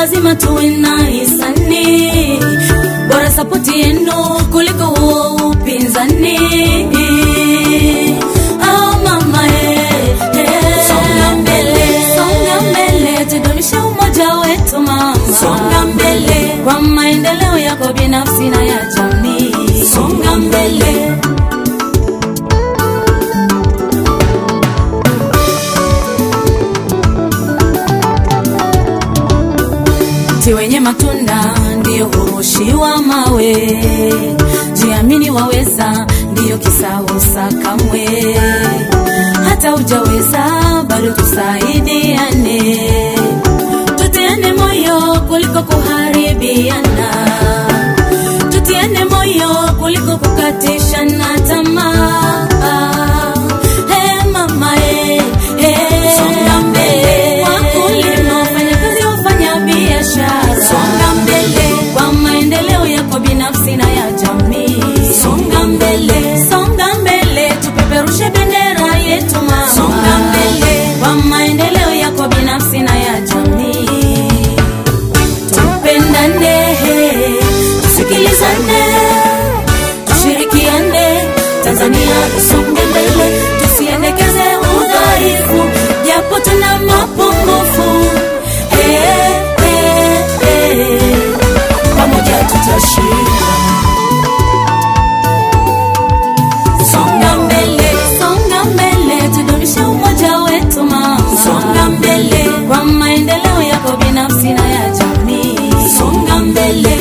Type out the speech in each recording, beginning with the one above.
lazima tuwe na hisani, bora sapoti yenu kuliko huo upinzani. Oh mama eh, eh. Songa mbele, songa mbele, tudumishe umoja wetu mama. Songa mbele kwa maendeleo yako binafsi na ya jamii. Songa mbele. Mti wenye matunda ndiyo hurushiwa mawe, jiamini waweza, ndiyo kisausa kamwe. Hata ujaweza bado tusaidiane, tutiane moyo kuliko kuharibiana, tutiane moyo kuliko kukatishana tamaa. Hey mama, hey, hey. Songa mbele, wakulima, wafanyakazi, wafanya biashara, songa mbele kwa maendeleo yako binafsi na ya jamii. Songa mbele, songa mbele, tupeperushe bendera yetu mama. Songa mbele kwa maendeleo yako binafsi na ya jamii. Tupendane, tusikilizane, tushirikiane, Tanzania tusonge mbele, tusiendekeze udhaifu, japo tuna mapungufu. Eh, eh, eh, pamoja tutashinda. Songa mbele, songa mbele, tudumishe umoja wetu mama. Songa mbele kwa maendeleo yako binafsi na ya jamii. Songa mbele,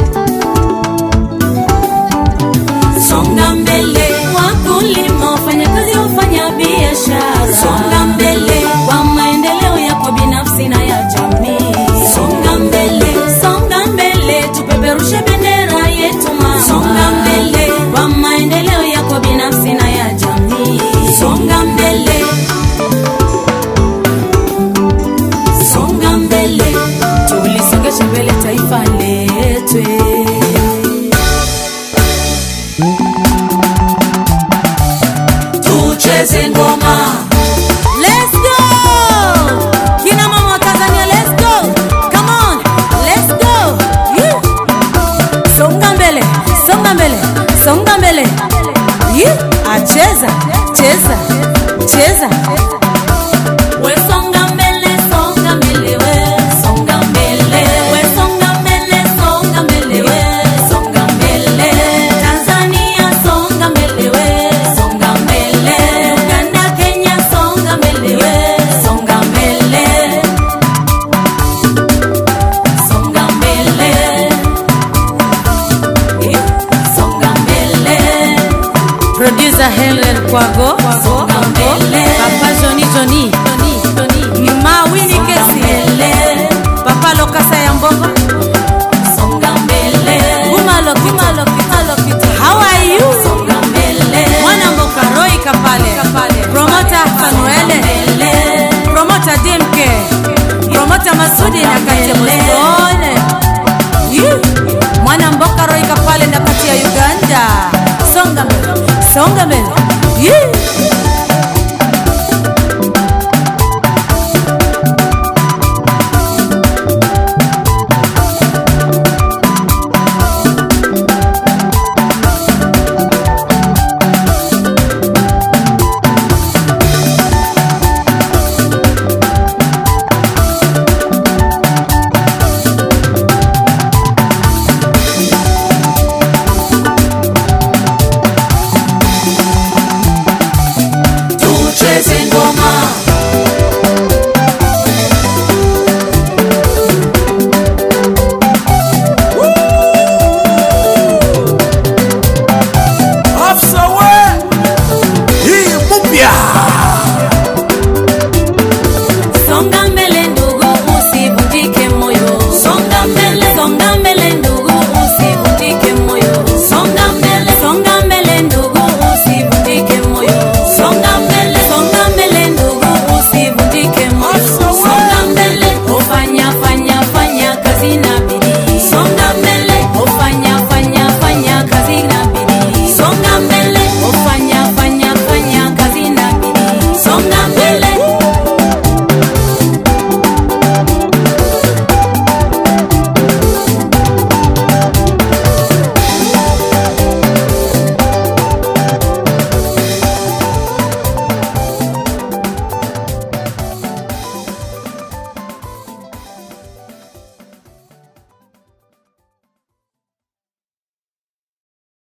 songa mbele, wakulima, wafanyakazi, wafanya biashara. Songa mbele kwa maendeleo yako binafsi na ya jamii. Songa mbele, songa mbele, tupeperushe bendera yetu mama. Songa mbele kwa maendeleo yako binafsi na ya jamii. Songa mbele, songa mbele, tulisongeshe mbele taifa letu. Tucheze ngoma. Let's go! Kina mama wa Tanzania, let's go! Come on, let's go! Yeah. Songa mbele, songa mbele, songa mbele. Yeah. Acheza, cheza, cheza. We songa mbele, songa mbele, we songa mbele. We songa mbele, songa mbele, we songa mbele. Tanzania songa mbele, we songa mbele. Uganda, Kenya songa mbele, we songa mbele. Songa mbele. Yeah. Songa mbele. Producer Helen Kwago, Songa mbele. Papa Johnny Johnny, Ma Winnie Kesi, mbele. Papa Lokasa ya Mbongo, Songa mbele. Gumalo Kimalo Kimalo Kita. How are you? Songa mbele. Mwana Mboka Roy Kapale, Promoter Fanuele, Mbele. Promoter DMK, Promoter Masudi na Kate Mosone. You. Mwana Mboka Roy Kapale na kati ya Uganda. Songa mbele, songa mbele.